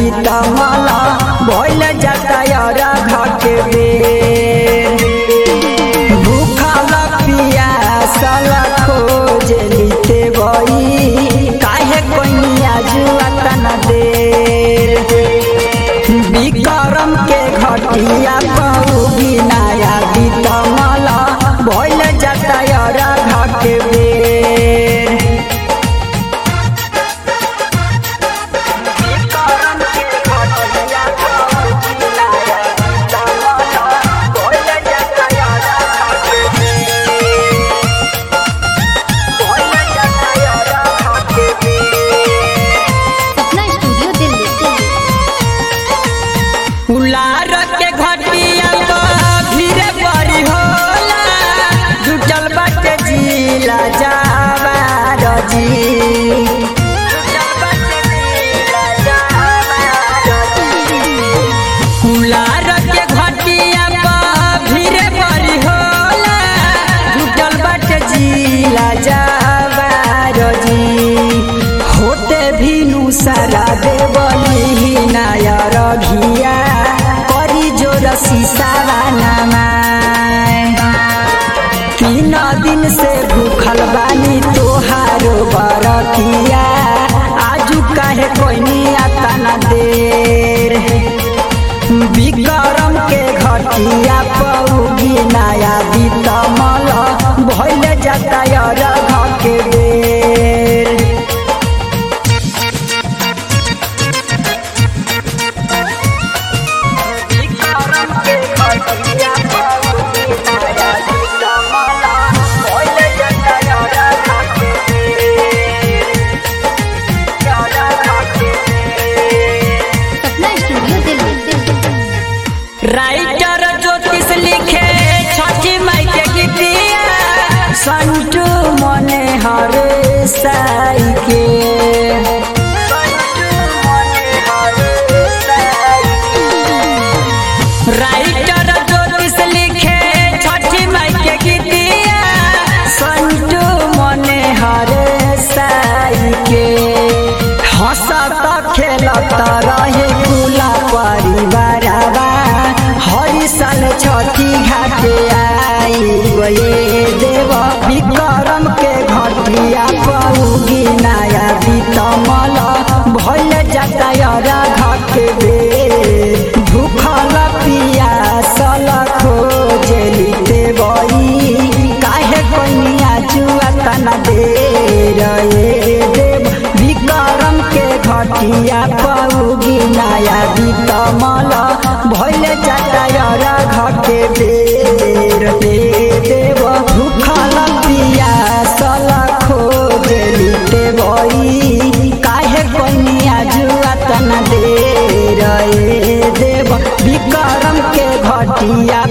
बीतमल भइल जाता घर के बेर भूखल पियासल खोज लिते बई काहे कोइनिया जुआ तना देर विक्रम के घटिया कहू बिनाया बीतमल भइल जाता घर के बेर विक्रम के घटिया कहू बिनाया बीतमल भइल जाता घर के बेर भइल जाता घर के बेर सपना स्टूडियो दिल्ली उलार के घटिया तो धीरे बड़ी होला जुटल बाटे जिला जावा रजी उलार के घटिया पर धीरे बड़ी होला जुटल बाटे जिला जावा रजी होते भीनु सारा देवली नाया रघिया करी जोर सीसावा नमाय तीन दिन से भूखल बानी तोहारो बरतिया आजू काहे कोइनी आता न देर विक्रम के घटिया पौगी नया बीतमल भइल जाता घर के बेर विक्रम के घटिया पौगी नया बीतमल भइल जाता घर के बेर घर के बेर सपना स्टूडियो दिल्ली राइटर ज्योतिष लिखे छठी माई के गीतिया संटू मने हर साई के राइटर ज्योतिष लिखे छठी माई के गीतिया संटू मने हर साई के हंसत खेलत रहे कुला परिवारवा हरी साल छठी घाटे आई गए देव विक्रम के घटिया पौगी नया बीतमल भइल जाता घर के बेर भूखल पियासल खोज लिते बई काहे कोइनिया जुआ तना दे रे देव विक्रम के घटिया पौगी नया बीतमल भइल जाता घर के बेर दे देव भूखल पियासल खोज लिते बई काहे कोइनिया जुआ तना दे रे देव विक्रम के घटिया